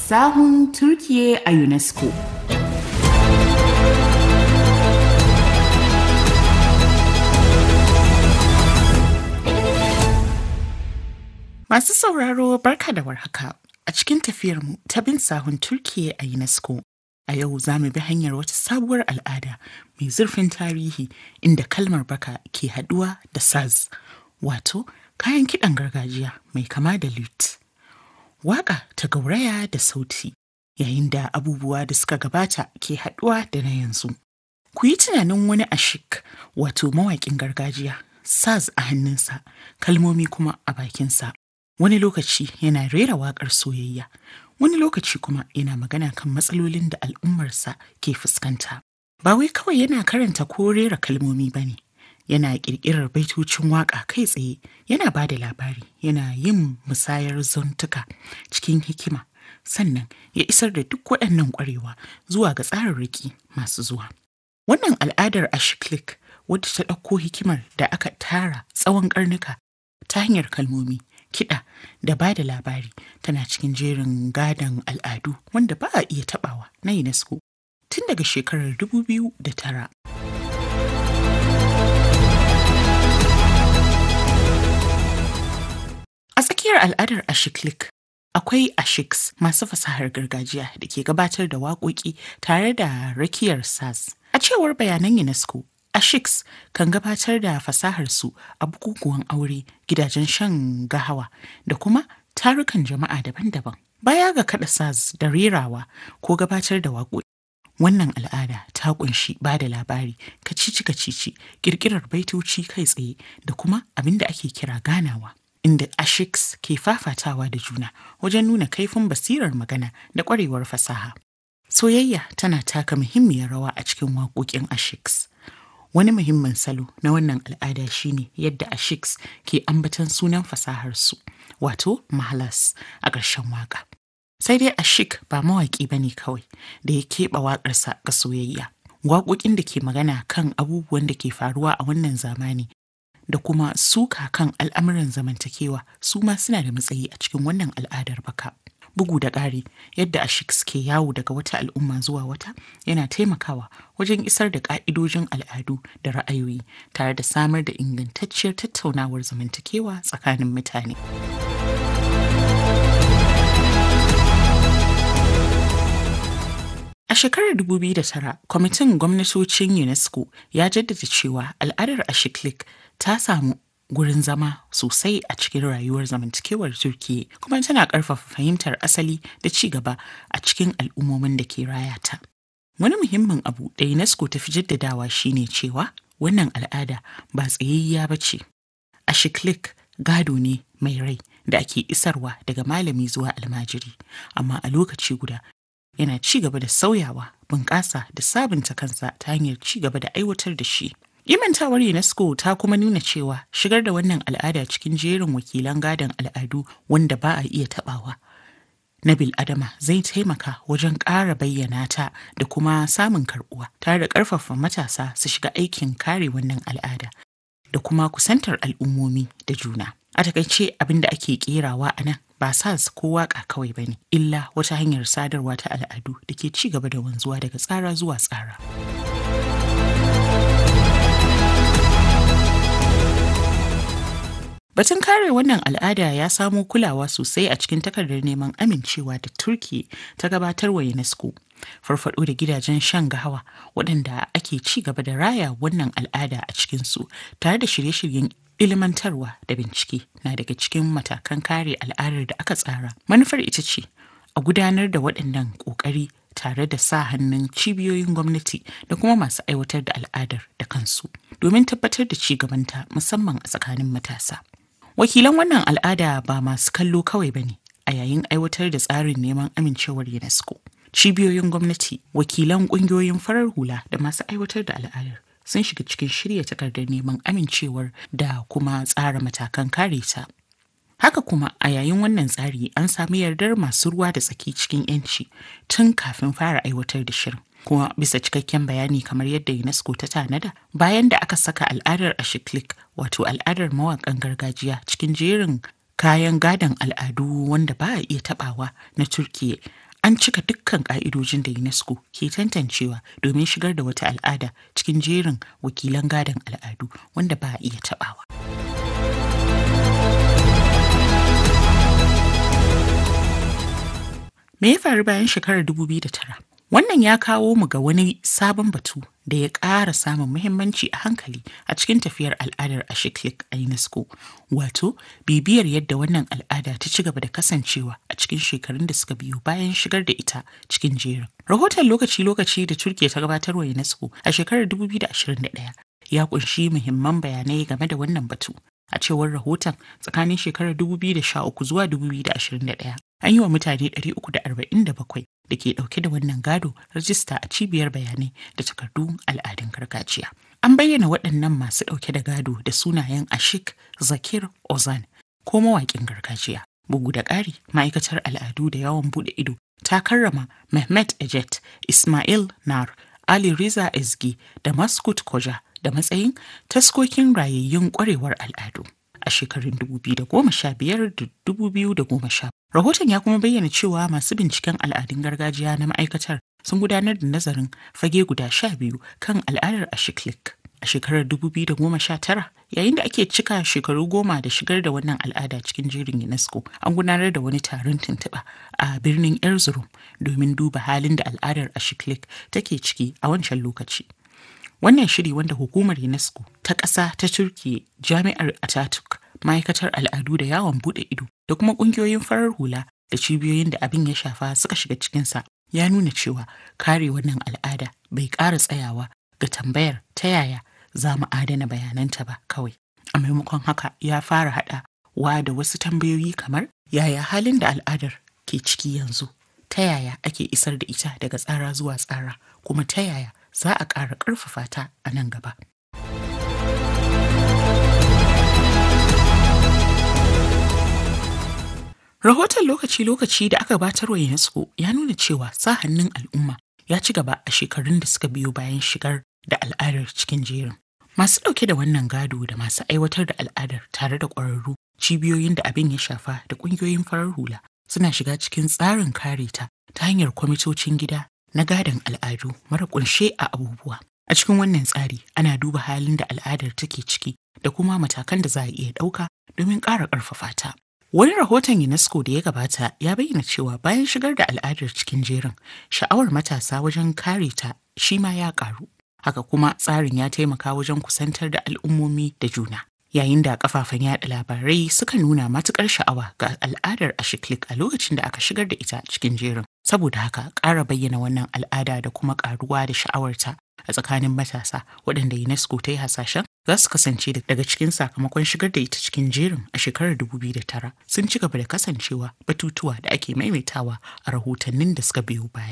Sahun Turkiye a UNESCO. Masu sauraro barka da warhaka a cikin tafiyarmu ta bin sahun Turkiye a UNESCO. A yau za mu bi hanyar wata sabuwar al'ada mai zurfin tarihi inda kalmar baka ke haɗuwa da saz, wato kayan kiɗan gargajiya mai kama da lute. Waƙa ta gauraya da sauti yayin da abubuwa da suka gabata ke haɗuwa da na yanzu. Ku yi tunanin wani ashik wato mawaƙin gargajiya, saz a hannunsa, kalmomi kuma a bakinsa. Wani lokaci yana rera waƙar soyayya, wani lokaci kuma yana magana kan matsalolin da al'ummarsa ke fuskanta. Ba wai kawai yana karanta ko rera kalmomi ba ne, yana ƙirƙirar baitocin waƙa kai tsaye, yana ba da labari, yana yin musayar zantuka cikin hikima, sannan ya isar da duk waɗannan ƙwarewa zuwa ga tsararraki masu zuwa. Wannan al'adar Ashiklik wadda ta ɗauko hikimar da aka tara tsawon ƙarnuka ta hanyar kalmomi, kiɗa da ba da labari tana cikin jerin gadon al'adu wanda ba a iya taɓawa na UNESCO tun daga shekarar 2009. A tsakiyar al'adar Ashiklik akwai ashiks masu fasahar gargajiya da ke gabatar da waƙoƙi tare da rakiyar sas. A cewar bayanan UNESCO, ashiks kan gabatar da fasaharsu a bukukuwan aure, gidajen shan gahawa da kuma tarukan jama'a daban-daban. Baya ga kaɗa saz da rerawa ko gabatar da waƙoƙi. Wannan al'ada ta ƙunshi ba da labari, kacici-kacici, ƙirƙirar baitoci kai tsaye da kuma abin da ake kira ganawa. Inda ashiks ke fafatawa da juna wajen nuna kaifin basirar magana da ƙwarewar fasaha. Soyayya tana taka muhimmiyar rawa a cikin waƙoƙin ashiks. Wani muhimmin salo na wannan al'ada shine yadda ashiks ke ambatan sunan fasaharsu, wato mahalas a ƙarshen waƙa. Sai dai ashik ba mawaƙi ba ne kawai da ya keɓe waƙarsa ga soyayya. Waƙoƙin da ke magana kan abubuwan da ke faruwa a wannan zamani da kuma suka kan al'amuran zamantakewa su ma suna da matsayi a cikin wannan al'adar baka. Bugu da ƙari yadda ashik ke yawo daga wata al'umma zuwa wata yana taimakawa wajen isar da ƙa'idojin al'adu da ra'ayoyi tare da samar da ingantacciyar tattaunawar zamantakewa tsakanin mutane. A shekarar 2009, kwamitin gwamnatocin UNESCO ya jaddada cewa al'adar Ashiklik ta samu gurin zama sosai a cikin rayuwar zamantakewar Turkiyya kuma tana ƙarfafa fahimtar asali da ci gaba a cikin al'ummomin da ke raya ta. Wani muhimmin abu da UNESCO ta fi jaddadawa shine cewa wannan al'ada ba tsayayya ba ce. Ashiklik gado ne mai rai da ake isarwa daga malami zuwa almajiri, amma a lokaci guda yana ci gaba da sauyawa, bunƙasa da sabunta kansa ta hanyar ci gaba da aiwatar da shi. Imantawar UNESCO ta kuma nuna cewa shigar da wannan al'ada cikin jerin wakilan gadon al'adu wanda ba a iya tabawa. Na Adama zai taimaka wajen ƙara bayyana ta da kuma samun karɓuwa tare da ƙarfafa matasa su shiga aikin kare wannan al'ada da kuma kusantar al'ummomi da juna. A takaice abin da ake kerawa a nan ba sas ko waka kawai ba ne, illa wata hanyar sadarwa ta al'adu da ke ci gaba da wanzuwa daga tsara zuwa tsara. Batun kare wannan al'ada ya samo kulawa sosai a cikin takardar neman amincewa da Turki ta gabatar wa UNESCO. Farfado da gidajen shan gahawa waɗanda ake ci gaba da raya wannan al'ada a cikinsu tare da shirye-shiryen ilmantarwa da bincike na daga cikin matakan kare al'adar da aka tsara. Manufar ita ce a gudanar da waɗannan ƙoƙari tare da sa hannun cibiyoyin gwamnati da kuma masu aiwatar da al'adar da kansu domin tabbatar da ci gabanta musamman a tsakanin matasa. Wakilan wannan al'ada ba masu kallo kawai ba ne a yayin aiwatar da tsarin neman amincewar UNESCO. Cibiyoyin gwamnati, wakilan ƙungiyoyin farar hula da masu aiwatar da al'adar sun shiga cikin shirya takardar neman amincewar da kuma tsara matakan kare ta. Haka kuma a yayin wannan tsari an sami yardar masu ruwa da tsaki cikin 'yanci tun kafin fara aiwatar da shirin. Kuma bisa cikakken bayani kamar yadda UNESCO ta tanada bayan da aka saka al'adar Ashiklik wato al'adar mawaƙan gargajiya cikin jerin kayan gadon al'adu wanda ba a iya taɓawa na Turkiyya an cika dukkan ƙa'idojin da UNESCO ke tantancewa domin shigar da wata al'ada cikin jerin wakilan gadon al'adu wanda ba a iya taɓawa. Me ya faru bayan shekarar 2009? Wannan ya kawo mu ga wani sabon batu da ya ƙara samun muhimmanci a hankali a cikin tafiyar al'adar Ashiklik a UNESCO, wato bibiyar yadda wannan al'ada ta ci gaba da kasancewa a cikin shekarun da suka biyo bayan shigar da ita cikin jerin. Rahoton lokaci-lokaci da Turkiya ta gabatarwa UNESCO a shekarar 2021 ya kunshi muhimman bayanai game da wannan batu. A cewar rahoton tsakanin shekarar 2013 zuwa 2021 an yi wa mutane 347 da ke dauke da wannan gado rajista a cibiyar bayanai da takardun al'adun gargajiya. An bayyana waɗannan masu dauke da gado da sunayen Ashik Zakir Ozan ko mawaƙin gargajiya. Bugu da ƙari, ma'aikatar al'adu da yawon buɗe ido ta karrama Mehmet Ejet, Ismail Nar, Ali Riza Ezgi da Maskut Koja da matsayin taskokin rayayyun kwarewar al'adu a shekarun 2015 da 2010. Rahoton ya kuma bayyana cewa masu binciken al'adun gargajiya na ma'aikatar sun gudanar da nazarin fage guda sha biyu kan al'adar Ashiklik. A shekarar 2019 yayin da ake cika shekaru goma da shigar da wannan al'ada cikin jerin UNESCO an gudanar da wani taron tuntuɓa a birnin Erzurum domin duba halin da al'adar Ashiklik take ciki a wancan lokaci. Wannan shiri wanda hukumar UNESCO ta ƙasa ta Turkiyya Jami'ar Ataturk ma'aikatar al'adu da yawon buɗe ido da kuma ƙungiyoyin farar hula da cibiyoyin da abin ya shafa suka shiga cikinsa ya nuna cewa kare wannan al'ada bai ƙara tsayawa ga tambayar ta yaya za mu adana bayananta ba kawai. A maimakon haka ya fara haɗa wa da wasu tambayoyi kamar yaya halin da al'adar ke ciki yanzu ta yaya ake isar da ita daga tsara zuwa tsara kuma ta yaya za a ƙara ƙarfafa ta a nan gaba. Rahoton lokaci-lokaci da aka batar wa UNESCO ya nuna cewa sa hannun al'umma ya ci gaba a shekarun da suka biyo bayan shigar da al'adar cikin jerin. Masu ɗauke da wannan gado da masu aiwatar da al'adar tare da ƙwararru cibiyoyin da abin ya shafa da ƙungiyoyin farar hula suna shiga cikin tsarin kare ta ta hanyar kwamitocin gida na gadon al'adu mara kunshe a abubuwa. A cikin wannan tsari ana duba halin da al'adar take ciki da kuma matakan da za a iya ɗauka domin ƙara ƙarfafa ta. Wani rahoton UNESCO da ya gabata ya bayyana cewa bayan shigar da al'adar cikin jerin, sha'awar matasa wajen kare ta shi ma ya ƙaru. Haka kuma tsarin ya taimaka wajen kusantar da al'ummomi da juna. Yayin da kafafen yada labarai suka nuna matukar sha'awa ga al'adar Ashiklik a lokacin da aka shigar da ita cikin jerin. Saboda haka ƙara bayyana wannan al'ada da kuma ƙaruwa da sha'awarta a tsakanin matasa waɗanda UNESCO ta yi hasashen za su kasance daga cikin sakamakon shigar da ita cikin jerin a shekarar 2009 sun ci gaba da kasancewa batutuwa da ake maimaitawa a rahotannin da suka biyo baya.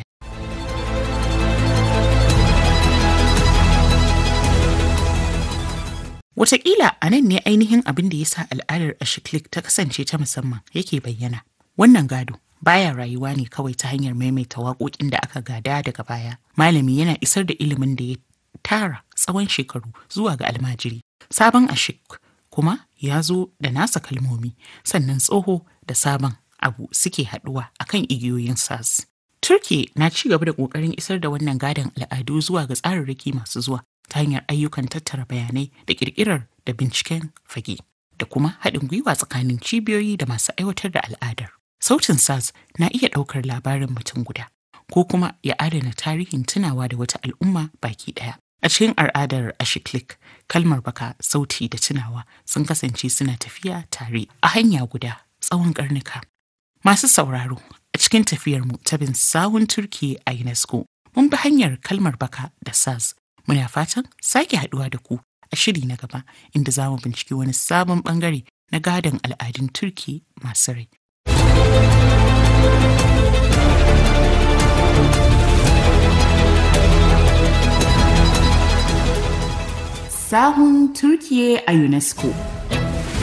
Wataƙila a nan ne ainihin abin da ya sa al'adar Ashiklik ta kasance ta musamman yake bayyana. Wannan gado baya rayuwa ne kawai ta hanyar maimaita waƙoƙin da aka gada daga baya. Malami yana isar da ilimin da ya tara tsawon shekaru zuwa ga almajiri. Sabon Ashik kuma ya zo da nasa kalmomi sannan tsoho da sabon abu suke haɗuwa akan igiyoyin sas. Turki na ci gaba da ƙoƙarin isar da wannan gadon al'adu zuwa ga tsararraki masu zuwa ta hanyar ayyukan tattara bayanai da ƙirƙirar da binciken fage da kuma haɗin gwiwa tsakanin cibiyoyi da masu aiwatar da al'adar. Sautin SARS na iya ɗaukar labarin mutum guda ko kuma ya adana tarihin tunawa da wata al'umma baki ɗaya. A cikin al'adar Ashiklik, kalmar baka, sauti da tunawa sun kasance suna tafiya tare a hanya guda tsawon ƙarnuka. Masu sauraro a cikin tafiyarmu ta bin sawun Turki a UNESCO, mun bi hanyar kalmar baka da SARS Muna fatan sake haduwa da ku a shiri na gaba inda za mu binciki wani sabon bangare na gadon al'adun Turki masu rai. Sahun Turkiye a UNESCO